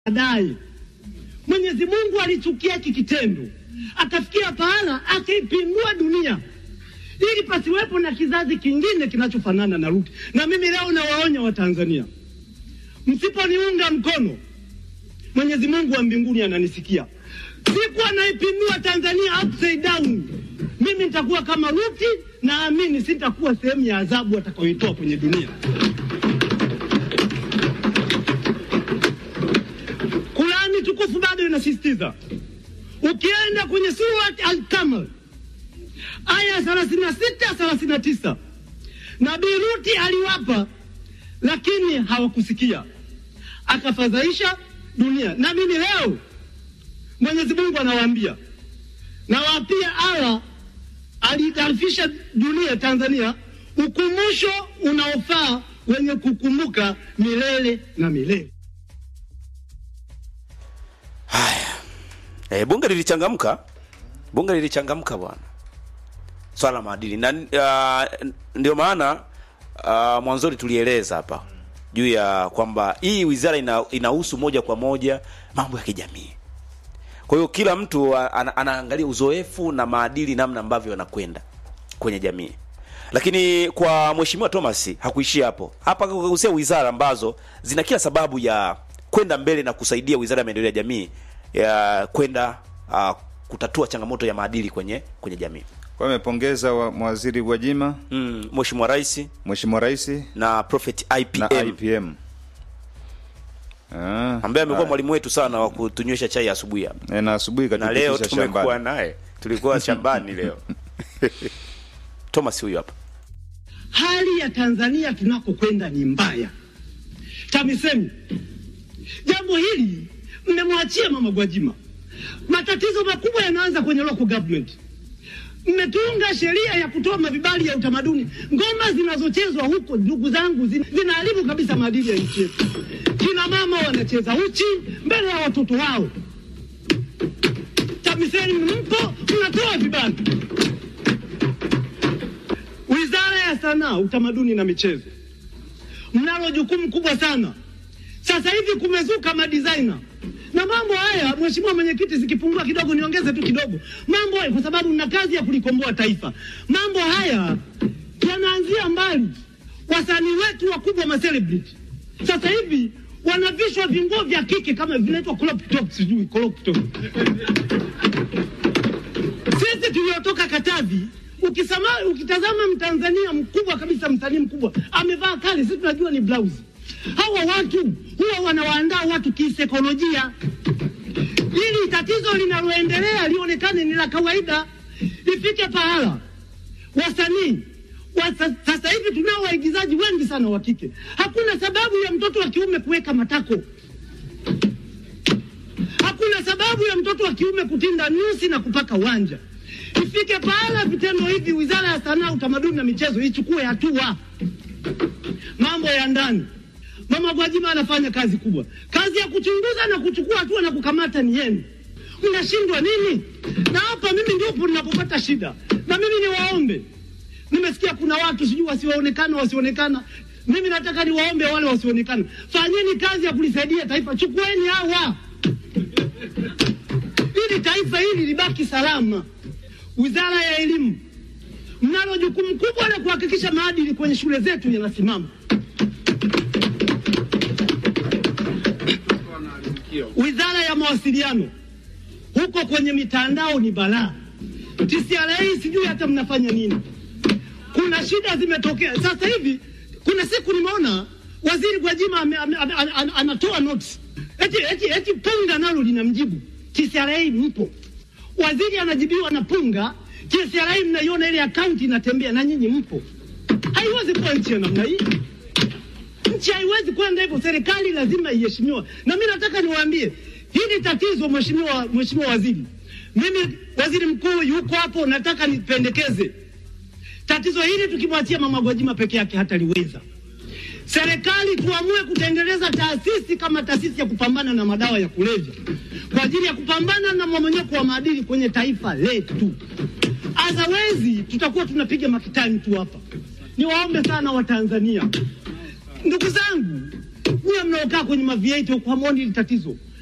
baadaye. Mwenyezi Mungu alichukia hiki kitendo, akafikia pahala akaipindua dunia ili pasiwepo na kizazi kingine kinachofanana na Ruki. Na mimi leo nawaonya Watanzania, msiponiunga mkono, Mwenyezi Mungu wa mbinguni ananisikia. Siku anaipindua Tanzania upside down, mimi nitakuwa kama Ruki, naamini sitakuwa sehemu ya adhabu atakayoitoa kwenye dunia. Kurani tukufu bado inasisitiza, ukienda kwenye Surat Al-Kamar aya ya thelathini na sita thelathini na tisa Nabii Luti aliwapa, lakini hawakusikia, akafadhaisha dunia. Na mimi leo Mwenyezi Mungu anawaambia, nawaapia Allah aliitarifisha dunia Tanzania ukumbusho unaofaa wenye kukumbuka milele na milele. Haya, e, bunge lilichangamka, bunge lilichangamka bwana, swala la maadili na uh, ndio maana uh, mwanzoni tulieleza hapa juu ya kwamba hii wizara ina, inahusu moja kwa moja mambo ya kijamii. Kwa hiyo kila mtu ana, anaangalia uzoefu na maadili namna ambavyo yanakwenda kwenye jamii. Lakini kwa mheshimiwa Thomas hakuishia hapo. Hapa akagusia wizara ambazo zina kila sababu ya kwenda mbele na kusaidia wizara ya maendeleo ya jamii ya kwenda uh, kutatua changamoto ya maadili kwenye kwenye jamii. Kwa hiyo amepongeza wa- mawaziri Gwajima, Mm, Mheshimiwa Rais Mheshimiwa Rais na Prophet IPM, na IPM. Ah, ambaye amekuwa haya. mwalimu wetu sana wa kutunywesha chai asubuhi hapa. Eh, na asubuhi Na leo katupitisha tumekuwa shambani. naye. Tulikuwa shambani leo. Thomas huyu hapa. Hali ya Tanzania tunakokwenda ni mbaya. TAMISEMI, jambo hili mmemwachia mama Gwajima. Matatizo makubwa yanaanza kwenye local government. Mmetunga sheria ya kutoa mavibali ya utamaduni. Ngoma zinazochezwa huko, ndugu zangu, zin- zinaharibu kabisa maadili ya nchi yetu. Kina mama wanacheza uchi mbele ya watoto wao. TAMISEMI mpo, mnatoa vibali. Wizara ya Sanaa, Utamaduni na Michezo, mnalo jukumu kubwa sana. Sasa hivi kumezuka madizaina na mambo haya. Mheshimiwa Mwenyekiti, zikipungua kidogo niongeze tu kidogo mambo haya, kwa sababu mna kazi ya kulikomboa taifa. Mambo haya yanaanzia mbali. Wasanii wetu wakubwa ma celebrity sasa hivi wanavishwa vinguo vya kike kama vinaitwa crop top, sijui crop top. Sisi tuliotoka Katavi, ukisama, ukitazama Mtanzania mkubwa kabisa, msanii mkubwa amevaa kale, sisi tunajua ni blouse. Hawa watu huwa wanawaandaa watu kisaikolojia, ili tatizo linaloendelea lionekane ni la kawaida, ifike pahala wasanii wa sa- sasa hivi tunao waigizaji wengi sana wa kike. Hakuna sababu ya mtoto wa kiume kuweka matako hakuna sababu ya mtoto wa kiume kutinda nyusi na kupaka wanja. Ifike pahala vitendo hivi, wizara ya sanaa, utamaduni na michezo ichukue hatua. Mambo ya ndani, mama Gwajima anafanya kazi kubwa, kazi ya kuchunguza na kuchukua hatua na kukamata ni yenu. Mnashindwa nini? Na hapa mimi ndipo ninapopata shida, na mimi niwaombe, nimesikia kuna watu sijui wasioonekana wasioonekana. Mimi nataka niwaombe wale wasioonekana, fanyeni kazi ya kulisaidia taifa, chukueni hawa ili taifa hili libaki salama. Wizara ya Elimu, mnalo jukumu kubwa la kuhakikisha maadili kwenye shule zetu yanasimama. Wizara ya Mawasiliano, huko kwenye mitandao ni balaa. TCRA sijui hata mnafanya nini. Kuna shida zimetokea sasa hivi. Kuna siku nimeona waziri Gwajima ame- ame- ame- ana- ana- anatoa notes eti, eti, eti punga nalo linamjibu TCRA, mpo waziri anajibiwa na punga, TCRA mnaiona ile akaunti inatembea na nyinyi mpo. Haiwezi kuwa nchi ya namna hii. Nchi haiwezi kwenda hivyo, serikali lazima iheshimiwa. Na mimi nataka niwaambie hili tatizo, mheshimiwa mheshimiwa waziri, mimi waziri mkuu yuko hapo, nataka nipendekeze tatizo hili tukimwachia mama Gwajima peke yake hataliweza. Serikali tuamue kutengeneza taasisi kama taasisi ya kupambana na madawa ya kulevya kwa ajili ya kupambana na mmomonyoko wa maadili kwenye taifa letu. Otherwise tutakuwa tunapiga makitani tu hapa. Niwaombe sana Watanzania, ndugu zangu, Nyie mnaokaa kwenye mavieti huko hamwoni hili tatizo.